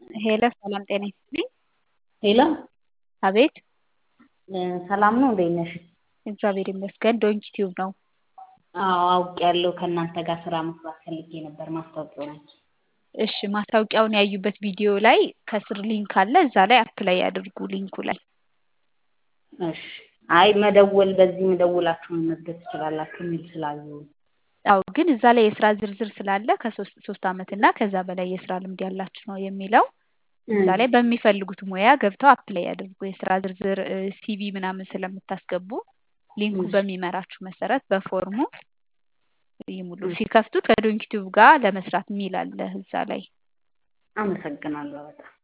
ሄሎ ሰላም ጤና ይስጥልኝ። ሄሎ አቤት ሰላም ነው እንዴት ነሽ? እግዚአብሔር ይመስገን ዶንኪ ቲዩብ ነው። አዎ አውቄያለሁ ከእናንተ ጋር ስራ መስራት ፈልጌ ነበር ማስታወቂያው ላይ። እሺ ማስታወቂያውን ያዩበት ቪዲዮ ላይ ከስር ሊንክ አለ እዛ ላይ አፕላይ ያድርጉ ሊንኩ ላይ። እሺ አይ መደወል በዚህ መደውላችሁ መመዝገብ ትችላላችሁ የሚል ስላየሁ አዎ ግን እዛ ላይ የስራ ዝርዝር ስላለ ከሶስት ሶስት አመት እና ከዛ በላይ የስራ ልምድ ያላችሁ ነው የሚለው እዛ ላይ በሚፈልጉት ሙያ ገብተው አፕላይ ያድርጉ። የስራ ዝርዝር ሲቪ ምናምን ስለምታስገቡ ሊንኩ በሚመራችሁ መሰረት በፎርሙ ይሙሉ። ሲከፍቱት ከዶንኪ ቲዩብ ጋር ለመስራት የሚል አለ እዛ ላይ። አመሰግናለሁ በጣም